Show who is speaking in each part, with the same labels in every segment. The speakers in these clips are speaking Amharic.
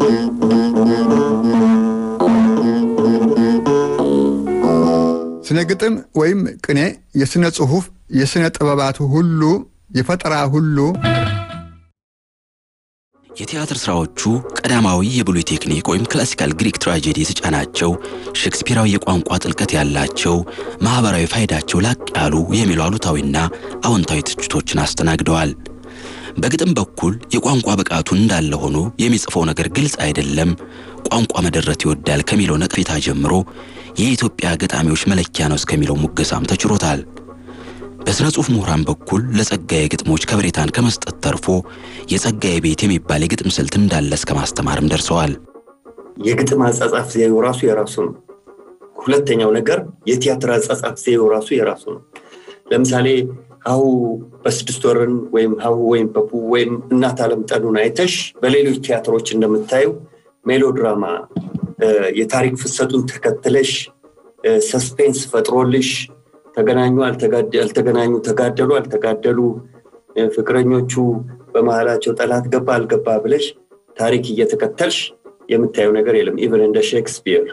Speaker 1: ስነ ግጥም ወይም ቅኔ የሥነ ጽሑፍ የሥነ ጥበባቱ ሁሉ የፈጠራ ሁሉ
Speaker 2: የቲያትር ሥራዎቹ ቀዳማዊ የብሉይ ቴክኒክ ወይም ክላሲካል ግሪክ ትራጀዲ የተጫናቸው ሼክስፒራዊ የቋንቋ ጥልቀት ያላቸው ማኅበራዊ ፋይዳቸው ላቅ ያሉ የሚሉ አሉታዊና አዎንታዊ ትችቶችን አስተናግደዋል። በግጥም በኩል የቋንቋ ብቃቱ እንዳለ ሆኖ የሚጽፈው ነገር ግልጽ አይደለም፣ ቋንቋ መደረት ይወዳል ከሚለው ነቀፌታ ጀምሮ የኢትዮጵያ ገጣሚዎች መለኪያ ነው እስከሚለው ሙገሳም ተችሮታል። በሥነ ጽሑፍ ምሁራን በኩል ለጸጋዬ ግጥሞች ከበሬታን ከመስጠት ተርፎ የጸጋዬ ቤት የሚባል የግጥም ስልት እንዳለ እስከ ማስተማርም ደርሰዋል።
Speaker 3: የግጥም አጻጻፍ ዘዬው ራሱ የራሱ ነው። ሁለተኛው ነገር የቲያትር አጻጻፍ ዘዬው ራሱ የራሱ ነው። ለምሳሌ ሀሁ በስድስት ወርን ወይም ሀሁ ወይም በፑ ወይም እናት አለም ጠኑን አይተሽ በሌሎች ቲያትሮች እንደምታዩ ሜሎድራማ የታሪክ ፍሰቱን ተከትለሽ ሰስፔንስ ፈጥሮልሽ ተገናኙ አልተገናኙ፣ ተጋደሉ አልተጋደሉ፣ ፍቅረኞቹ በመሀላቸው ጠላት ገባ አልገባ ብለሽ ታሪክ እየተከተልሽ የምታየው ነገር የለም። ኢቨን እንደ ሼክስፒር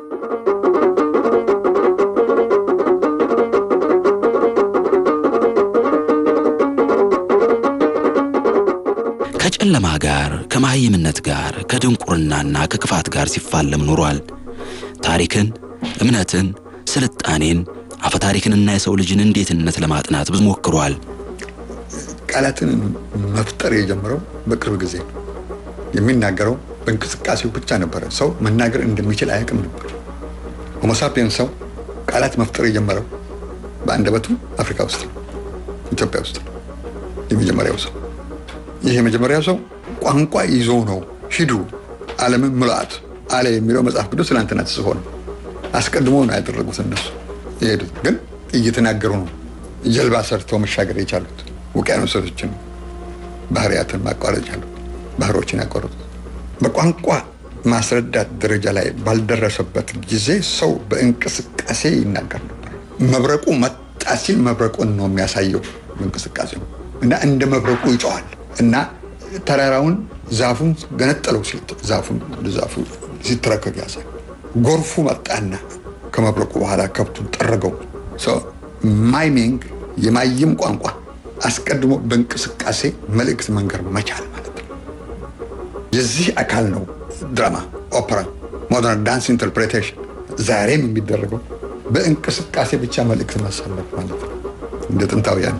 Speaker 2: ከጨለማ ጋር ከመሃይምነት ጋር ከድንቁርናና ከክፋት ጋር ሲፋለም ኖሯል። ታሪክን፣ እምነትን፣ ስልጣኔን አፈታሪክንና የሰው ልጅን እንዴትነት ለማጥናት ብዙ ሞክሯል።
Speaker 1: ቃላትን መፍጠር የጀመረው በቅርብ ጊዜ የሚናገረው በእንቅስቃሴው ብቻ ነበረ። ሰው መናገር እንደሚችል አያውቅም ነበር። ሆሞሳፒየን ሰው ቃላት መፍጠር የጀመረው በአንደበቱ አፍሪካ ውስጥ ነው፣ ኢትዮጵያ ውስጥ ነው የመጀመሪያው ሰው። ይህ የመጀመሪያው ሰው ቋንቋ ይዞ ነው ሂዱ ዓለምን ምልአት አለ የሚለው መጽሐፍ ቅዱስ ትናንትና ተጽፎ ነው። አስቀድሞ ነው ያደረጉት እነሱ የሄዱት ግን እየተናገሩ ነው። ጀልባ ሰርተው መሻገር የቻሉት ውቅያኖሶችን፣ ባህርያትን ማቋረጥ የቻሉት ባህሮችን ያቋረጡት በቋንቋ ማስረዳት ደረጃ ላይ ባልደረሰበት ጊዜ ሰው በእንቅስቃሴ ይናገር ነበር። መብረቁ መጣ ሲል መብረቁን ነው የሚያሳየው በእንቅስቃሴው እና እንደ መብረቁ ይጮዋል እና ተራራውን ዛፉን ገነጠለው ሲል ዛፉን ዛፉ ሲተረከክ ያሳይ ጎርፉ መጣና ከመብረቁ በኋላ ከብቱን ጠረገው። ማይሚንግ የማይም ቋንቋ አስቀድሞ በእንቅስቃሴ መልእክት መንገር መቻል ማለት ነው። የዚህ አካል ነው ድራማ፣ ኦፐራ፣ ሞደርን ዳንስ ኢንተርፕሬቴሽን ዛሬም የሚደረገው በእንቅስቃሴ ብቻ መልእክት ማሳለፍ ማለት ነው። እንደ ጥንታውያን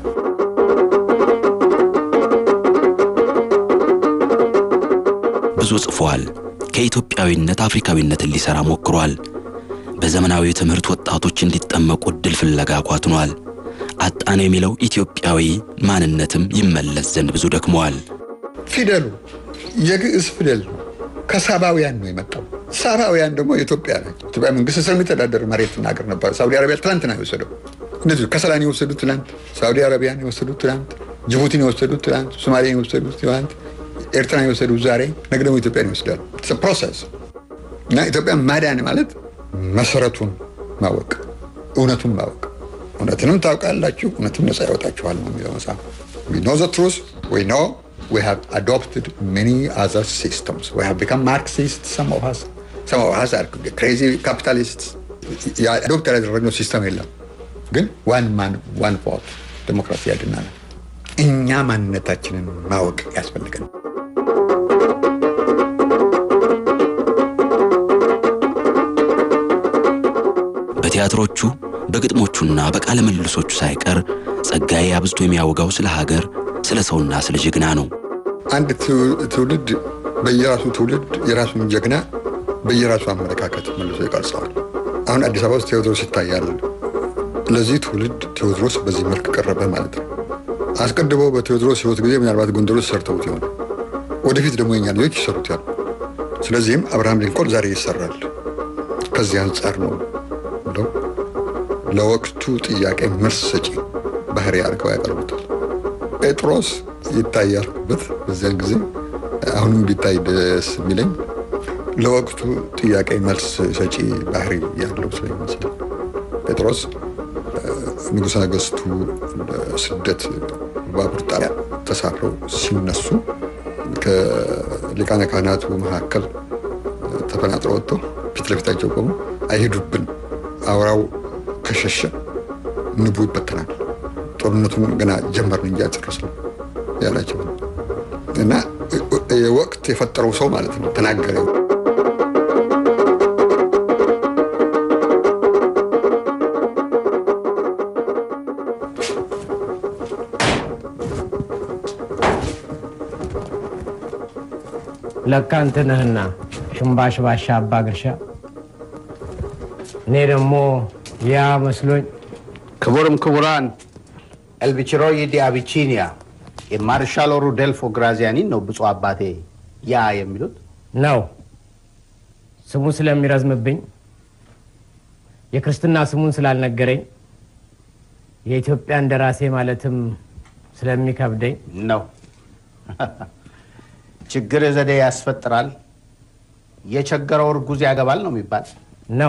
Speaker 2: ብዙ ጽፏል። ከኢትዮጵያዊነት አፍሪካዊነትን ሊሰራ ሞክሯል። በዘመናዊ ትምህርት ወጣቶች እንዲጠመቁ እድል ፍለጋ ኳትኗል። አጣን የሚለው ኢትዮጵያዊ ማንነትም ይመለስ ዘንድ ብዙ ደክመዋል።
Speaker 1: ፊደሉ የግዕዝ ፊደል ነው። ከሳባውያን ነው የመጣው። ሳባውያን ደግሞ ኢትዮጵያ ናቸው። ኢትዮጵያ መንግስት ስር የሚተዳደር መሬት ሀገር ነበር። ሳውዲ አረቢያ ትላንትና የወሰደው እነዚህ ከሰላን የወሰዱት ትላንት፣ ሳውዲ አረቢያን የወሰዱት ትላንት፣ ጅቡቲን የወሰዱት ትላንት፣ ሶማሊያን የወሰዱት ትላንት፣ ኤርትራን የወሰዱት ዛሬ፣ ነገ ደግሞ ኢትዮጵያን ይወስዳሉ። ፕሮሰስ እና ኢትዮጵያ ማዳን ማለት መሰረቱን ማወቅ እውነቱን ማወቅ እውነትንም ታውቃላችሁ እውነትም ነፃ ያወጣችኋል ነው የሚለው መጽሐፍ we know the truth we know we have adopted many other systems we have become marxists some of us some of us are crazy capitalists አዶፕት ያደረግነው ሲስተም የለም ግን ዋን ማን ዋን ቮት ዲሞክራሲ ያድናል እኛ ማንነታችንን ማወቅ ያስፈልገን
Speaker 2: በቲያትሮቹ በግጥሞቹና በቃለ ምልልሶቹ ሳይቀር ጸጋዬ አብዝቶ የሚያወጋው ስለ ሀገር፣ ስለ ሰውና ስለ ጀግና ነው።
Speaker 1: አንድ ትውልድ በየራሱ ትውልድ የራሱን ጀግና በየራሱ አመለካከት መልሶ ይቀርጸዋል። አሁን አዲስ አበባ ውስጥ ቴዎድሮስ ይታያል። ለዚህ ትውልድ ቴዎድሮስ በዚህ መልክ ቀረበ ማለት ነው። አስቀድሞ በቴዎድሮስ ሕይወት ጊዜ ምናልባት ጎንደሮስ ሰርተውት ይሆን፣ ወደፊት ደግሞ የኛ ልጆች ይሰሩት ያሉ። ስለዚህም አብርሃም ሊንኮን ዛሬ ይሰራል። ከዚህ አንጻር ነው ብለው ለወቅቱ ጥያቄ መልስ ሰጪ ባህሪ አድርገው ያቀርቡታል። ጴጥሮስ ይታያልበት በዚያን ጊዜ አሁንም ቢታይ ደስ የሚለኝ ለወቅቱ ጥያቄ መልስ ሰጪ ባህሪ ያለው ስለሚመስለኝ ጴጥሮስ ንጉሠ ነገሥቱ ለስደት ባቡር ጣቢያ ተሳፍረው ሲነሱ ሊቃነ ካህናቱ መካከል ተፈናጥሮ ወጥቶ ፊት ለፊታቸው ቆሞ አይሄዱብን፣ አውራው ከሸሸ ንቡ ይበተናል፣ ጦርነቱን ገና ጀመርን እንጂ አልጨረስንም ያላቸው እና ወቅት የፈጠረው ሰው ማለት ነው ተናገረ።
Speaker 4: ለካ አንተ ነህና ሽምባሽ ባሻ አባ ግርሻ። እኔ ደግሞ ያ መስሎኝ
Speaker 5: ክቡርም ክቡራን ኤልቪችሮይ ዲ አቢቺኒያ የማርሻል ሩዴልፎ ግራዚያኒን ነው ብፁዕ አባቴ ያ የሚሉት።
Speaker 4: ነው ስሙ ስለሚረዝምብኝ የክርስትና ስሙን ስላልነገረኝ የኢትዮጵያ እንደራሴ ማለትም ስለሚከብደኝ
Speaker 5: ነው። ችግር ዘዴ ያስፈጥራል፣ የቸገረው እርጉዝ ያገባል ነው የሚባል።
Speaker 4: ነው።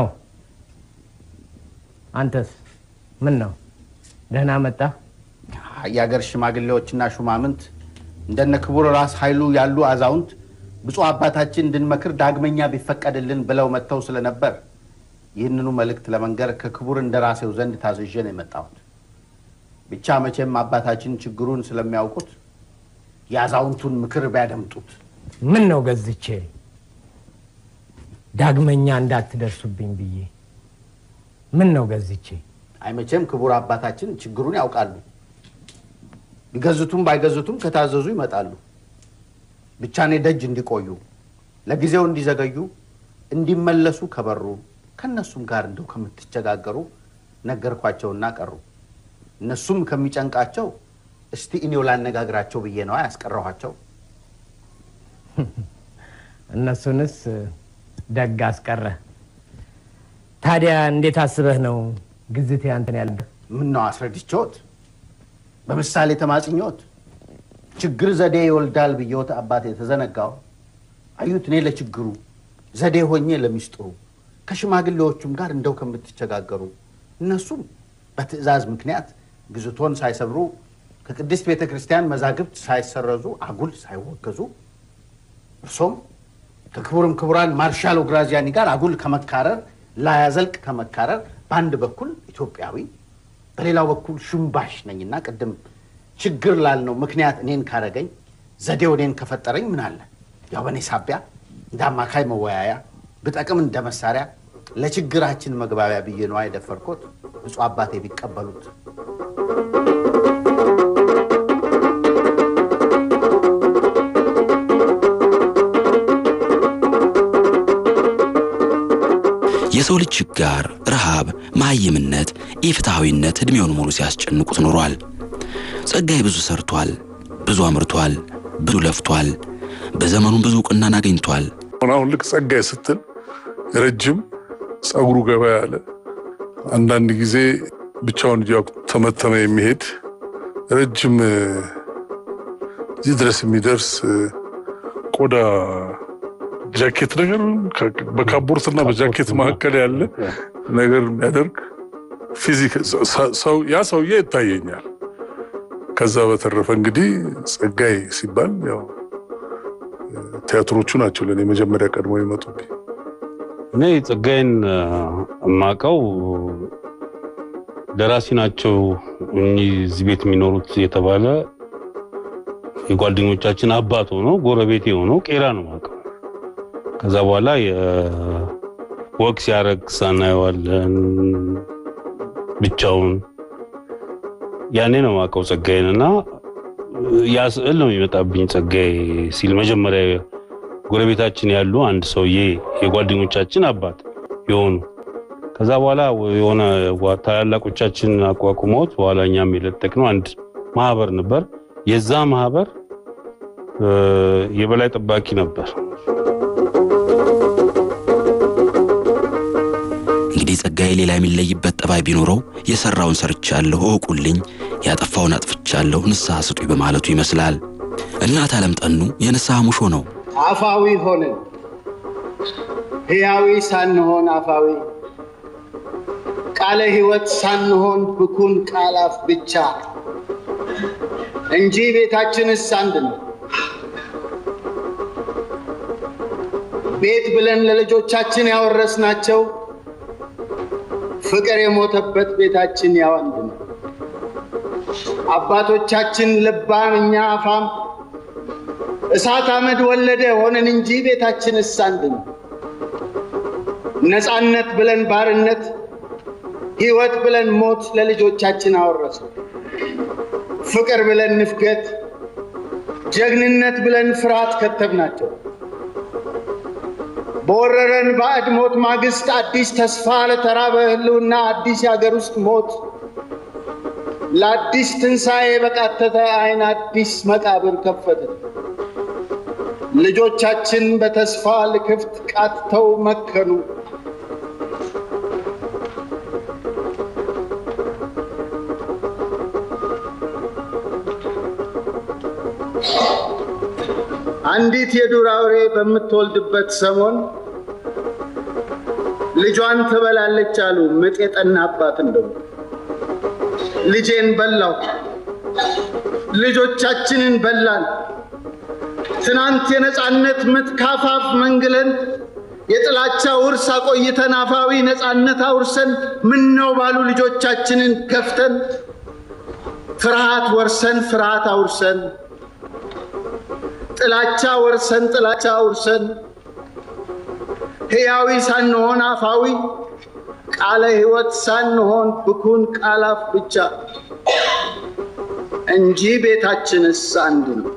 Speaker 4: አንተስ ምን ነው? ደህና መጣህ?
Speaker 5: የአገር ሽማግሌዎችና ሹማምንት እንደነ ክቡር ራስ ኃይሉ ያሉ አዛውንት ብፁዕ አባታችን እንድንመክር ዳግመኛ ቢፈቀድልን ብለው መጥተው ስለነበር ይህንኑ መልእክት ለመንገር ከክቡር እንደራሴው ዘንድ ታዝዤ ነው የመጣሁት። ብቻ መቼም አባታችን ችግሩን ስለሚያውቁት የአዛውንቱን ምክር ቢያደምጡት።
Speaker 4: ምን ነው ገዝቼ ዳግመኛ እንዳትደርሱብኝ ብዬ ምን ነው ገዝቼ
Speaker 5: አይ መቼም ክቡር አባታችን ችግሩን ያውቃሉ። ቢገዝቱም ባይገዝቱም ከታዘዙ ይመጣሉ። ብቻ እኔ ደጅ እንዲቆዩ ለጊዜው እንዲዘገዩ እንዲመለሱ ከበሩ ከእነሱም ጋር እንደው ከምትቸጋገሩ ነገርኳቸውና ቀሩ። እነሱም ከሚጨንቃቸው እስቲ እኔው ላነጋግራቸው ብዬ ነዋ ያስቀረኋቸው።
Speaker 4: እነሱንስ ደግ አስቀረ። ታዲያ እንዴት አስበህ ነው ግዝቴ አንተን ያለ
Speaker 5: ምን ነው አስረድቼዎት በምሳሌ ተማጽኞት ችግር ዘዴ ይወልዳል ብዬዎት አባቴ የተዘነጋው አዩት። እኔ ለችግሩ ዘዴ ሆኜ ለሚስጥሩ ከሽማግሌዎቹም ጋር እንደው ከምትቸጋገሩ እነሱም በትዕዛዝ ምክንያት ግዝቶን ሳይሰብሩ ከቅድስት ቤተ ክርስቲያን መዛግብት ሳይሰረዙ አጉል ሳይወገዙ እርሶም ከክቡርም ክቡራን ማርሻል ግራዚያኒ ጋር አጉል ከመካረር ላያዘልቅ ከመካረር በአንድ በኩል ኢትዮጵያዊ በሌላው በኩል ሽምባሽ ነኝና ቅድም ችግር ላልነው ምክንያት እኔን ካረገኝ ዘዴው እኔን ከፈጠረኝ ምን አለ ያው በእኔ ሳቢያ እንደ አማካይ መወያያ ብጠቅም እንደ መሳሪያ ለችግራችን መግባቢያ ብዬ ነዋ የደፈርኮት ብፁዕ አባቴ ቢቀበሉት
Speaker 2: የሰው ልጅ ችጋር፣ ረሃብ፣ መሐይምነት፣ ኢፍትሐዊነት ዕድሜውን ሙሉ ሲያስጨንቁት ኖሯል። ጸጋዬ ብዙ ሰርቷል፣ ብዙ አምርቷል፣ ብዙ ለፍቷል። በዘመኑም ብዙ እውቅናን አግኝቷል።
Speaker 6: አሁን ልክ ጸጋዬ ስትል ረጅም ጸጉሩ ገባ ያለ አንዳንድ ጊዜ ብቻውን እያው ተመተመ የሚሄድ ረጅም እዚህ ድረስ የሚደርስ ቆዳ ጃኬት ነገር በካቦርትና በጃኬት መካከል ያለ ነገር የሚያደርግ ፊዚክ ያ ሰውዬ ይታየኛል። ከዛ በተረፈ እንግዲህ ጸጋዬ ሲባል ያው ቲያትሮቹ ናቸው ለእኔ መጀመሪያ ቀድሞ ይመጡብኝ።
Speaker 7: እኔ ጸጋዬን የማውቀው ደራሲ ናቸው እኚህ እዚህ ቤት የሚኖሩት የተባለ የጓደኞቻችን አባት ሆኖ ጎረቤቴ ሆኖ ቄራ ነው የማውቀው። ከዛ በኋላ ወቅ ሲያደርግ ሳናየዋለን ብቻውን ያኔ ነው የማውቀው ጸጋዬን እና ያ ስዕል ነው የሚመጣብኝ። ጸጋዬ ሲል መጀመሪያ ጎረቤታችን ያሉ አንድ ሰውዬ የጓደኞቻችን አባት የሆኑ ከዛ በኋላ የሆነ ታላላቆቻችን አቋቁመውት በኋላ እኛም የለጠቅነው አንድ ማህበር ነበር። የዛ ማህበር የበላይ ጠባቂ ነበር።
Speaker 2: እንግዲህ ጸጋዬ ሌላ የሚለይበት ጠባይ ቢኖረው የሰራውን ሰርቻለሁ እወቁልኝ፣ ያጠፋውን አጥፍቻለሁ ንስሐ ስጡኝ በማለቱ ይመስላል። እናት ዓለም ጠኑ የንስሐ ሙሾ ነው።
Speaker 8: አፋዊ ሆንን ሕያዊ ሳንሆን አፋዊ ቃለ ሕይወት ሳንሆን ብኩን ቃላፍ ብቻ እንጂ ቤታችንስ አንድ ነው። ቤት ብለን ለልጆቻችን ያወረስናቸው ፍቅር የሞተበት ቤታችን ያው አንድ ነው። አባቶቻችን ልባም እኛ አፋም እሳት አመድ ወለደ ሆነን እንጂ ቤታችንስ አንድ ነው። ነፃነት ብለን ባርነት፣ ሕይወት ብለን ሞት ለልጆቻችን አወረሱ። ፍቅር ብለን ንፍገት፣ ጀግንነት ብለን ፍርሃት ከተብናቸው። በወረረን ባዕድ ሞት ማግስት አዲስ ተስፋ ለተራበ ህልውና አዲስ የአገር ውስጥ ሞት ለአዲስ ትንሣኤ በቃተተ አይን አዲስ መቃብር ከፈተ። ልጆቻችን በተስፋ ልክፍት ቃትተው መከኑ። አንዲት የዱር አውሬ በምትወልድበት ሰሞን ልጇን ትበላለች አሉ ምጥ የጠናባት እንደው ልጄን በላው፣ ልጆቻችንን በላን። ትናንት የነፃነት ምጥ ካፋፍ መንግለን የጥላቻ ውርስ አቆይተን አፋዊ ነፃነት አውርሰን ምን ነው ባሉ ልጆቻችንን ገፍተን ፍርሃት ወርሰን ፍርሃት አውርሰን ጥላቻ ወርሰን ጥላቻ አውርሰን ሕያዊ ሳንሆን አፋዊ ቃለ ሕይወት ሳንሆን ብኩን ቃላፍ ብቻ እንጂ ቤታችንስ አንድ ነው።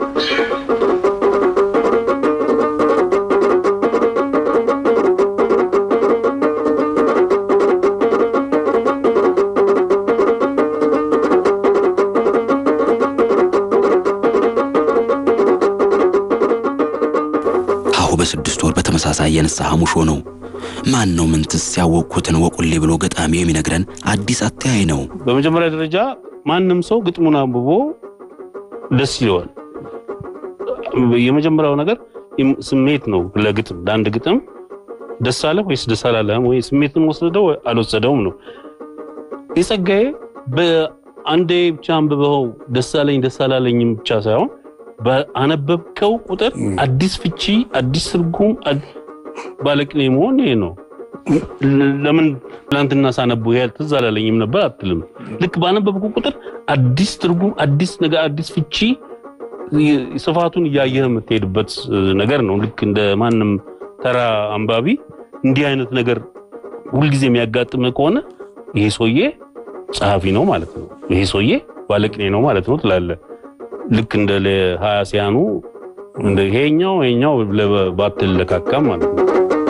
Speaker 2: ሀሁ በስድስት ወር በተመሳሳይ የንስሐ ሙሾ ነው። ማን ነው ምንትስ ያወቅኩትን ወቁሌ ብሎ ገጣሚው የሚነግረን አዲስ አተያይ ነው።
Speaker 7: በመጀመሪያ ደረጃ ማንም ሰው ግጥሙን አንብቦ ደስ ይለዋል። የመጀመሪያው ነገር ስሜት ነው። ለግጥም ለአንድ ግጥም ደስ አለ ወይስ ደስ አላለህም ወይ ስሜትን ወሰደው አልወሰደውም ነው። የጸጋዬ በአንዴ ብቻ አንብበው ደስ አለኝ ደስ አላለኝም ብቻ ሳይሆን በአነበብከው ቁጥር አዲስ ፍቺ፣ አዲስ ትርጉም ባለቅኔ መሆን ይሄ ነው። ለምን ትናንትና ሳነቡ ይሄ ትዝ አላለኝም ነበር አትልም። ልክ ባነበብኩ ቁጥር አዲስ ትርጉም፣ አዲስ ነገር፣ አዲስ ፍቺ ስፋቱን እያየህ የምትሄድበት ነገር ነው። ልክ እንደ ማንም ተራ አንባቢ እንዲህ አይነት ነገር ሁልጊዜ የሚያጋጥምህ ከሆነ ይሄ ሰውዬ ጸሐፊ ነው ማለት ነው፣ ይሄ ሰውዬ ባለቅኔ ነው ማለት ነው ትላለህ። ልክ እንደ ለሀያሲያኑ እንደ ይሄኛው ይሄኛው ባትለካካም ማለት ነው።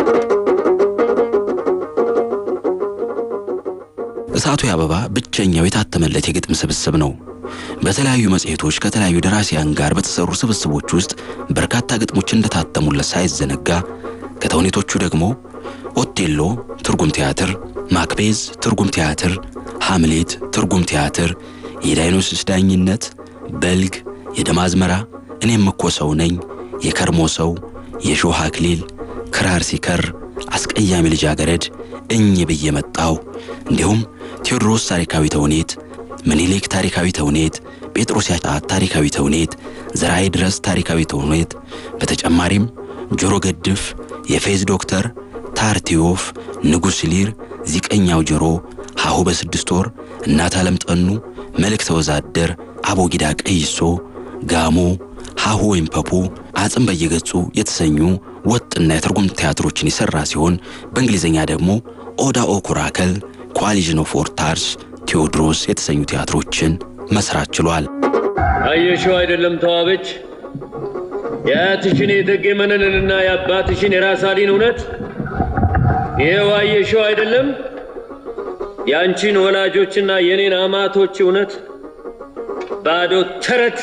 Speaker 2: እሳቱ የአበባ ብቸኛው የታተመለት የግጥም ስብስብ ነው። በተለያዩ መጽሔቶች ከተለያዩ ደራሲያን ጋር በተሰሩ ስብስቦች ውስጥ በርካታ ግጥሞች እንደታተሙለት ሳይዘነጋ ከተውኔቶቹ ደግሞ ኦቴሎ ትርጉም ቲያትር፣ ማክቤዝ ትርጉም ቲያትር፣ ሐምሌት ትርጉም ቲያትር፣ የዳይኖስስ ዳኝነት፣ በልግ፣ የደም አዝመራ፣ እኔም እኮ ሰው ነኝ፣ የከርሞ ሰው፣ የሾህ አክሊል፣ ክራር ሲከር፣ አስቀያሚ ልጃገረድ፣ እኝ ብዬ መጣው እንዲሁም ቴዎድሮስ ታሪካዊ ተውኔት፣ ምኒልክ ታሪካዊ ተውኔት፣ ጴጥሮስ ያጫት ታሪካዊ ተውኔት፣ ዘርአይ ድረስ ታሪካዊ ተውኔት፣ በተጨማሪም ጆሮ ገድፍ፣ የፌዝ ዶክተር፣ ታርቲዮፍ፣ ንጉሥ ሊር፣ ዚቀኛው ጆሮ፣ ሀሁ በስድስት ወር፣ እናት ዓለም ጠኑ፣ መልእክተ ወዛደር፣ አቦጊዳ ቀይሶ፣ ጋሞ፣ ሀሁ ወይም ፐፑ፣ አጽም በየገጹ የተሰኙ ወጥና የትርጉም ቲያትሮችን የሠራ ሲሆን በእንግሊዝኛ ደግሞ ኦዳ ኦ ኩራከል፣ ኮአሊዥን ኦፍ ኦርታርስ፣ ቴዎድሮስ የተሰኙ ቲያትሮችን መስራት ችሏል።
Speaker 9: አየሽው አይደለም ተዋበች የአያትሽን የእቴጌ መነንንና የአባትሽን የራስ አሊን እውነት ይሄው አየሽው አይደለም የአንቺን ወላጆችና የኔን አማቶች እውነት ባዶ ተረት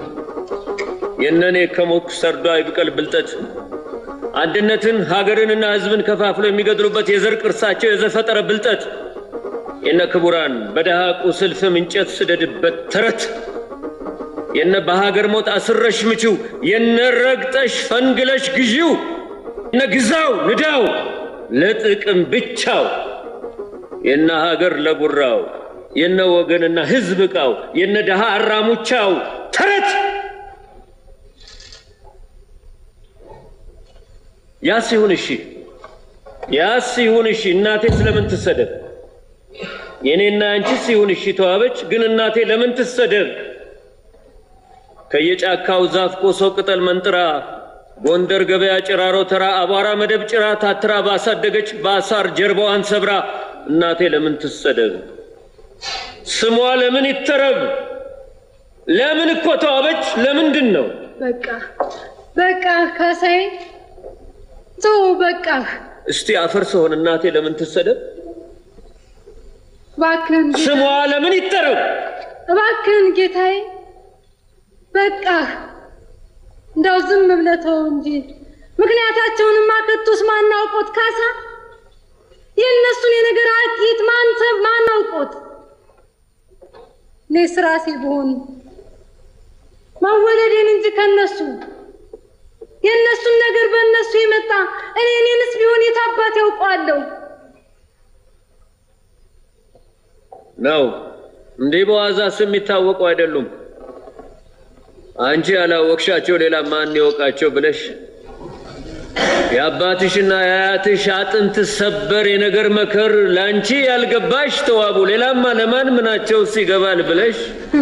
Speaker 9: የነኔ ከሞትኩ ሰርዶ አይብቀል ብልጠት አንድነትን ሀገርንና ሕዝብን ከፋፍሎ የሚገድሉበት የዘር ቅርሳቸው የዘፈጠረ ብልጠት የነ ክቡራን በደሃ ቁስል ፍም እንጨት ስደድበት ተረት የነ በሀገር ሞት አስረሽ ምችው የነ ረግጠሽ ፈንግለሽ ግዢው የነ ግዛው ንዳው ለጥቅም ብቻው የነ ሀገር ለጉራው የነ ወገንና ሕዝብ ዕቃው የነ ደሃ አራሙቻው ተረት ያስ ይሁን እሺ፣ ያስ ይሁን እሺ። እናቴ ስለምን ትሰደብ? የእኔና አንቺስ ይሁን እሺ ተዋበች። ግን እናቴ ለምን ትሰደብ? ከየጫካው ዛፍ ቆሶ ቅጠል መንጥራ ጎንደር ገበያ ጭራሮ ተራ አቧራ መደብ ጭራ ታትራ ባሳደገች በአሳር ጀርባዋን ሰብራ እናቴ ለምን ትሰደብ? ስሟ ለምን ይተረብ? ለምን እኮ ተዋበች? ለምንድን ነው?
Speaker 10: በቃ በቃ ካሳዬ ተው በቃ
Speaker 9: እስቲ አፈር ስሆን እናቴ ለምን ትሰደብ?
Speaker 10: እባክህን ጌታ-
Speaker 9: ስሟ ለምን ይተረብ?
Speaker 10: እባክህን ጌታዬ በቃ እንደው ዝም ብለህ ተው እንጂ ምክንያታቸውንማ ከቶስ ማናውቆት ካሳ የእነሱን የነገር አቂት ማንተ ማናውቆት እኔ ስራሴ ብሆን መወለዴን እንጂ ከነሱ የእነሱን ነገር በእነሱ የመጣ እኔ እኔንስ ቢሆን የት አባት ያውቀዋለሁ
Speaker 9: ነው እንዲህ በዋዛ ስም የሚታወቁ አይደሉም። አንቺ ያላወቅሻቸው ሌላ ማን ይወቃቸው ብለሽ የአባትሽና የአያትሽ አጥንት ሰበር የነገር መከር ለአንቺ ያልገባሽ ተዋቡ ሌላማ ለማን ምናቸውስ ይገባል ብለሽ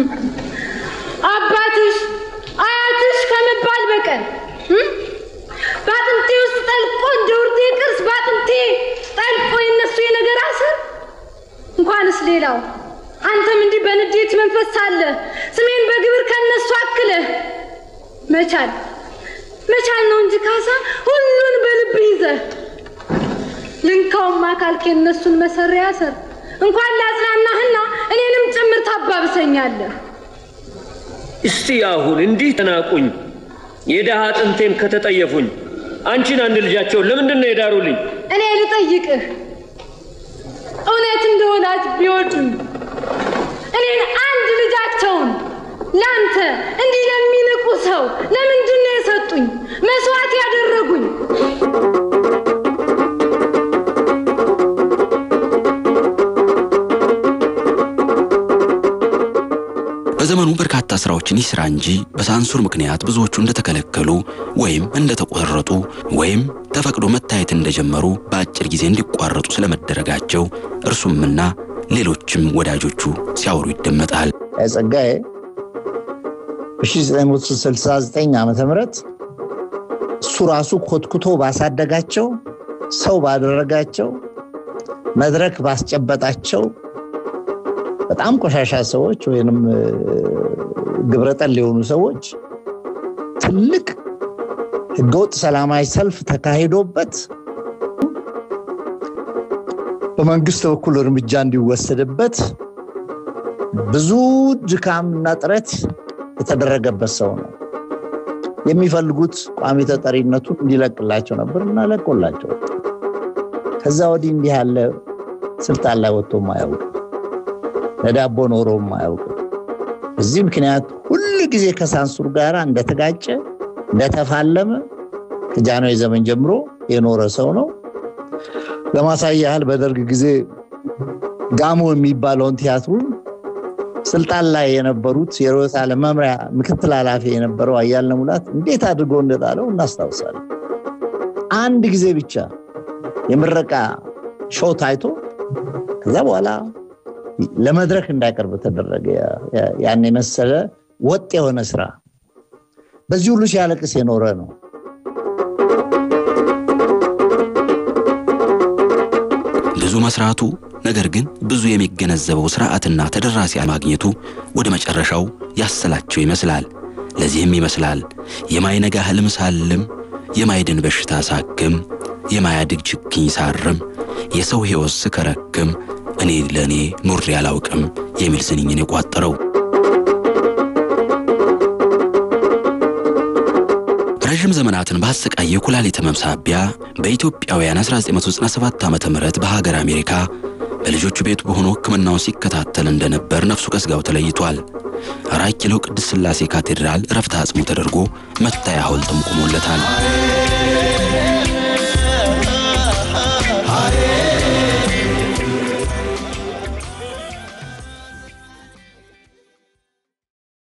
Speaker 10: አባትሽ አያትሽ ከመባል በቀር እም? በአጥንቴ ውስጥ ጠልቆ እንደ ውርዴ ቅርስ በአጥንቴ ጠልቆ የነሱ የነገር አስር እንኳንስ ሌላው አንተም እንዲህ በንዴት መንፈስ ሳለ ስሜን በግብር ከነሱ አክለህ መቻል መቻል ነው እንጂ ካሳ ሁሉን በልብህ ይዘህ ልንካውም አካልክ የነሱን መሰሪያ ስር እንኳን ላጽናናህና እኔንም ጭምር ታባብሰኛለህ።
Speaker 9: እስቲ አሁን እንዲህ ተናቁኝ የድሃ አጥንቴን ከተጠየፉኝ አንቺን አንድ ልጃቸውን ለምንድን ነው የዳሩልኝ?
Speaker 10: እኔ ልጠይቅህ፣ እውነት እንደ ወላጅ ቢወዱኝ እኔን አንድ ልጃቸውን ለአንተ እንዲህ ለሚንቁ ሰው ለምንድን ነው የሰጡኝ? መስዋዕት ያደረጉኝ?
Speaker 2: በዘመኑ በርካታ ስራዎችን ይስራ እንጂ በሳንሱር ምክንያት ብዙዎቹ እንደተከለከሉ ወይም እንደተቆረጡ ወይም ተፈቅዶ መታየት እንደጀመሩ በአጭር ጊዜ እንዲቋረጡ ስለመደረጋቸው እርሱምና ሌሎችም ወዳጆቹ ሲያወሩ ይደመጣል።
Speaker 11: ጸጋዬ በ1969 ዓመተ ምህረት እሱ ራሱ ኮትኩቶ ባሳደጋቸው ሰው ባደረጋቸው መድረክ ባስጨበጣቸው በጣም ቆሻሻ ሰዎች ወይንም ግብረጠል የሆኑ ሰዎች ትልቅ ህገወጥ ሰላማዊ ሰልፍ ተካሂዶበት በመንግስት በኩል እርምጃ እንዲወሰድበት ብዙ ድካም እና ጥረት የተደረገበት ሰው ነው። የሚፈልጉት ቋሚ ተጠሪነቱን እንዲለቅላቸው ነበር እና ለቆላቸው። ከዛ ወዲህ እንዲህ ያለ ስልጣን ላይ ወጥቶ ማያውቅ ለዳቦ ኖሮ ማያውቅ በዚህ ምክንያት ሁል ጊዜ ከሳንሱር ጋር እንደተጋጨ እንደተፋለመ ከጃንሆይ ዘመን ጀምሮ የኖረ ሰው ነው። ለማሳያ ያህል በደርግ ጊዜ ጋሞ የሚባለውን ቲያትሩን ስልጣን ላይ የነበሩት የርዕዮተ ዓለም መምሪያ ምክትል ኃላፊ የነበረው አያልነህ ሙላት እንዴት አድርጎ እንደጣለው እናስታውሳለን። አንድ ጊዜ ብቻ የምረቃ ሾው ታይቶ ከዛ በኋላ ለመድረክ እንዳይቀርብ ተደረገ። ያን የመሰለ ወጥ የሆነ ስራ በዚህ ሁሉ ሲያለቅስ የኖረ ነው።
Speaker 2: ብዙ መስራቱ ነገር ግን ብዙ የሚገነዘበው ስርዓትና ተደራሲ ማግኘቱ ወደ መጨረሻው ያሰላቸው ይመስላል። ለዚህም ይመስላል የማይነጋ ህልም ሳልም፣ የማይድን በሽታ ሳክም፣ የማያድግ ችግኝ ሳርም፣ የሰው ሕይወት ስከረክም እኔ ለእኔ ኑሬ አላውቅም የሚል ስንኝን የቋጠረው ረዥም ዘመናትን ባሰቃየ የኩላሊት ህመም ሳቢያ በኢትዮጵያውያን 1997 ዓ ም በሀገር አሜሪካ በልጆቹ ቤቱ በሆኖ ሕክምናውን ሲከታተል እንደነበር ነፍሱ ከስጋው ተለይቷል። አራት ኪሎ ቅድስት ሥላሴ ካቴድራል ረፍተ አጽሙ ተደርጎ መታያ ሐውልትም ቆሞለታል።